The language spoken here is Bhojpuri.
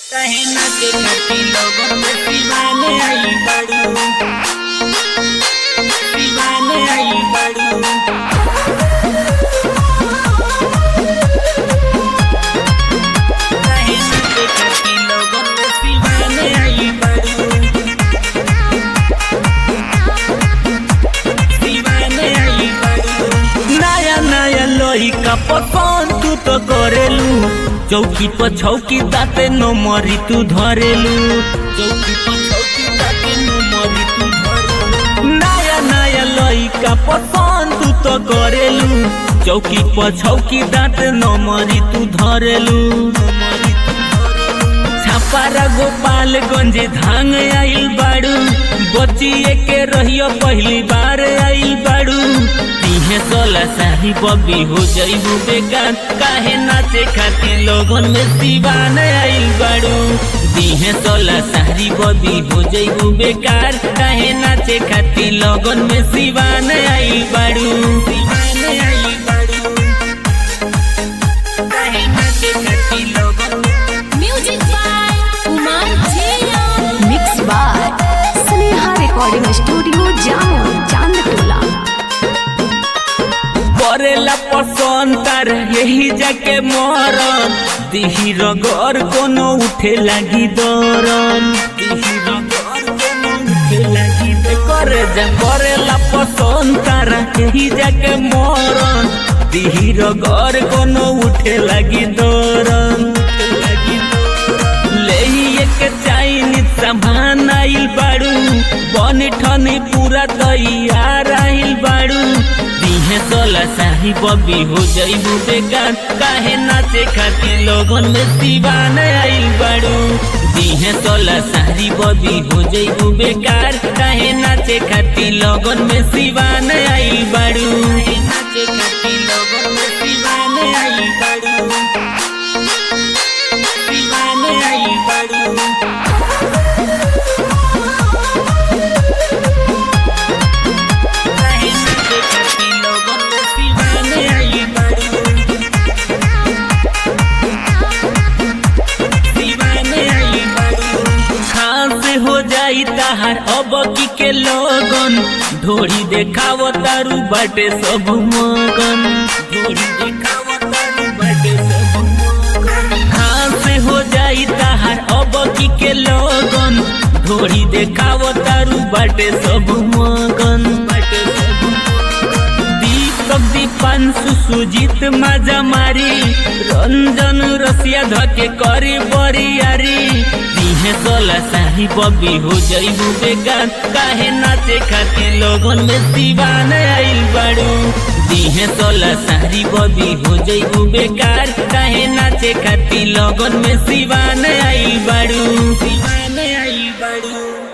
कहे ना के नटी लोगन में दीवाने आई बड़ू दीवाने आई बड़ू कहे ना के नटी लोगन में दीवाने आई बड़ू दीवाने आई बड़ू नया नया लोही का पकवान तू तो करेलू चौकी पर छौकी दाते न मरी तू धरेलू चौकी पर चौकी ताके नो मरी तू धरो नया नया लोही का पकवान तू तो करेलू चौकी पर छौकी दाते न मरी तू धरेलू मरी तू धरो छापारा गोपालगंज धांग आइल बाड़ू बचिए के रहियो पहली बार आइल बाड़ू तीहे सोला साही बबी हो जाइबू बेकार काहे नाचे खातिर लोगन में दीवान आइल बाड़ू तीहे सोला सारी बबी हो जाइबू बेकार काहे नाचे खातिर लोगन में दीवान आइल बाड़ू दीवाने आई बड़ू कहे ना के नटी लोगन Music by Kumar Jaya. Mix by Sneha recording studio Jamo Chandtola करेला पसंद तार यही जाके मरन दिही रगर कोनो उठे लागी दरन दिही रगर कोनो उठे लागी दरन। करे जा करेला पसंद तार यही जाके मरन दिही रगर कोनो उठे लागी दरन उठे लागी दरन। लेइए के चाइनी सामान आइल बाड़ू बन ठनी पूरा तैयार आइल बाड़ू दिहे सोला साही बबी हो जाइबू बेकार काहे नाचे खातिर लोगन में दीवान आइल बाड़ू दिहे सोला सारी बबी हो जाइबू बेकार काहे नाचे खातिर लोगन में दीवान आइल बाड़ू नाचे नटी लोगन में दीवाने आई बड़ू दीवाने आई बड़ू कहे ना के नटी लोगन में दीवाने आई बड़ू दीवाने आई बड़ू खास हो जाई ताहार अब की के लोगन ढोरी देखाव तारू बाटे सब मगन ढोरी देखाव तारू बाटे सब मगन खास हो जाई ताहार अब की के लोगन ढोरी देखाव तारू बाटे सब मगन बाटे सब मगन दीपक दीपांशु सुजीत माजा मारी रंजन रसिया धके करी बरियारी दिहे सोला साही बबी हो जाइबू बेगान काहे नाचे खातिर लोगन में दीवान आइल बाड़ू दिहे सोला सारी बबी हो जाइबू बेकार काहे नाचे खातिर लोगन में दीवान आइल बाड़ू दीवाने आई बड़ू